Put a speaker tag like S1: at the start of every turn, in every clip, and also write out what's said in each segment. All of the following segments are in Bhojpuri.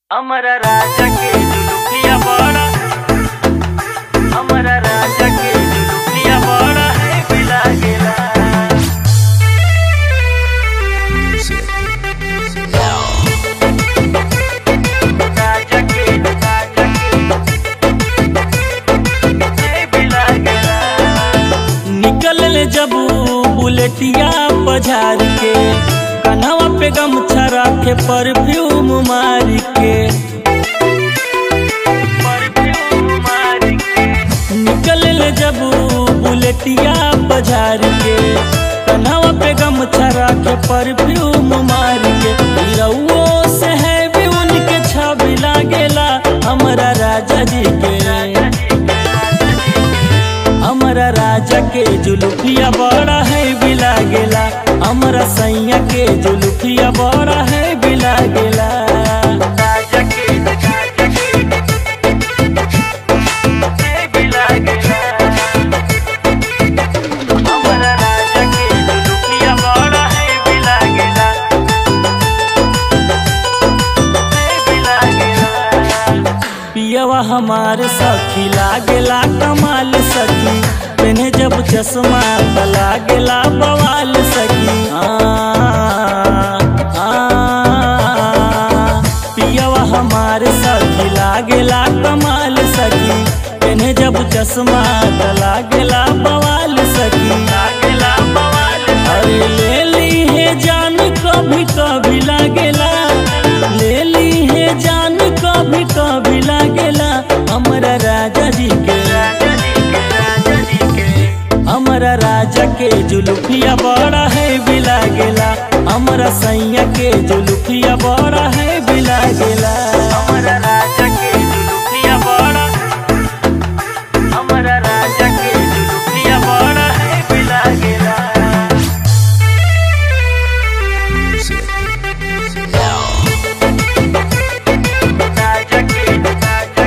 S1: हमारा राजा के जुलुकिया बड़ा हमारा राजा के जुलुकिया बड़ा है बिला गेला राजा के राजा के है बिला गेला
S2: निकल ले जब बुलेटिया बाजार के कन्हवा पे गमछा रखे परफ्यूम मार के
S1: परफ्यूम मार के
S2: निकल ले जब बुलेटिया बाजार के कन्हवा पे गमछा रखे परफ्यूम मार के रउओ से है भी उनके छवि लागेला हमारा राजा जी के हमारा राजा के जुलुफिया बड़ा है बिला गेला हमारा सैया के जुलुफिया बड़ा है बिला गेला
S1: राजा के राजा के है बिला गेला हमारा राजा के जुलुकिया बड़ा है बिला गेला है बिला गेला
S2: पियवा हमार सखी लागेला कमाल सखी पेने जब चश्मा त लागेला बवाल सखी आ, आ, पियवा हमार सखी लागेला कमाल सखी पेने जब चश्मा त लागेला बवाल सखी
S1: लागेला बवाल
S2: अरे ले ली है जान कभी कभी लागेला ले ली है जान कभी कभी लागेला हमारा राजा जी के
S1: राजा जी के राजा जी के
S2: हमारा राजा के जुलुफिया बड़ा है बिला गेला हमारा सैया के जुलुफिया बड़ा है बिला गेला
S1: हमारा राजा के जुलुकिया बड़ा हमारा राजा के जुलुकिया बड़ा है बिला गेला राजा के राजा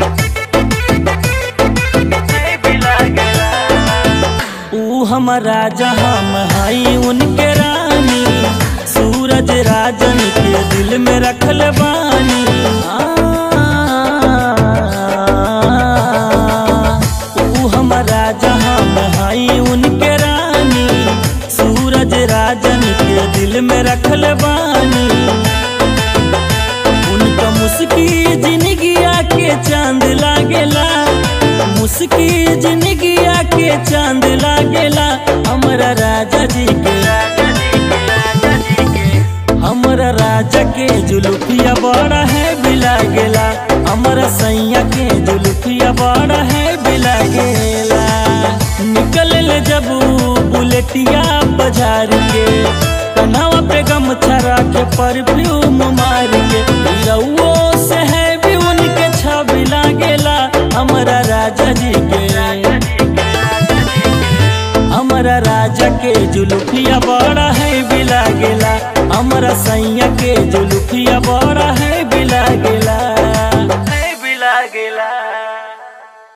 S1: के है बिला गेला
S2: ऊ हमार राजा हम हई उनके रानी सूरज राजन के दिल में रखल बानी आ, ऊ हमार राजा हम हई उनके रानी सूरज राजन के दिल में रखल बानी उनका मुस्की जिंदगिया के चांद लागेला मुस्की जिंदगिया के चांद लागेला हमारा राजा जी के
S1: राजा जी के राजा जी के
S2: हमारा राजा के जुलुफिया बड़ा है बिला गेला हमारा सैया के जुलुफिया बड़ा है बिला गेला निकल ले जब बुलेटिया बाजार के कन्हवा पे गमछा रखे परफ्यूम मार के रउओ से है भी उनके छवि लागेला हमारा राजा जी के हमारा राजा के जुलुफिया बड़ा है बिला गेला हमारा सैया के जुलुफिया बड़ा